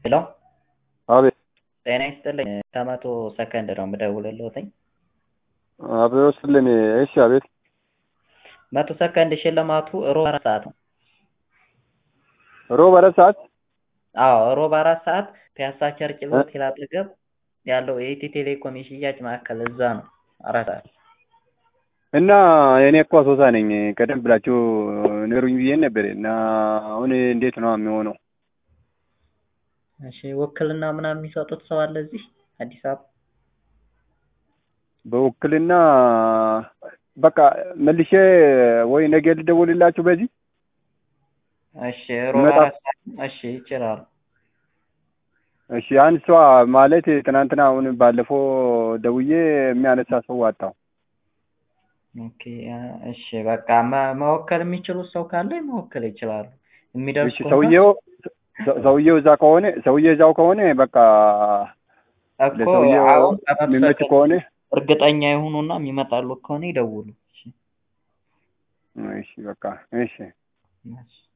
ሄሎ አቤት ጤና ይስጥልኝ ከመቶ ሰከንድ ነው የምደውልልዎትኝ አብሮ ስልኝ እሺ አቤት መቶ ሰከንድ ሽልማቱ ሮብ አራት ሰዓት ነው ሮብ አራት ሰዓት አዎ ሮብ አራት ሰዓት ፒያሳ ቸርችል ሆቴል አጠገብ ያለው የኢትዮ ቴሌኮም የሽያጭ ማዕከል እዛ ነው አራት ሰዓት እና እኔ እኮ አሶሳ ነኝ ቀደም ብላችሁ ንገሩኝ ብዬ ነበር እና አሁን እንዴት ነው የሚሆነው እሺ ውክልና ምናምን የሚሰጡት ሰው አለ እዚህ አዲስ አበባ በውክልና በቃ መልሼ ወይ ነገ ልደውልላችሁ በዚህ እሺ ሮብ አራት ሰዓት እሺ ይችላሉ እሺ አንድ ሰው ማለት ትናንትና አሁን ባለፈው ደውዬ የሚያነሳ ሰው አጣሁ ኦኬ እሺ በቃ መወከል የሚችሉት ሰው ካለ መወከል ይችላሉ የሚደርስ እሺ ሰውየው ሰውየው እዛ ከሆነ ሰውየው እዛው ከሆነ በቃ እኮ ለሰውየው አሁን የሚመች ከሆነ እርግጠኛ የሆኑና የሚመጣሉ ከሆነ ይደውሉ እሺ በቃ እሺ እሺ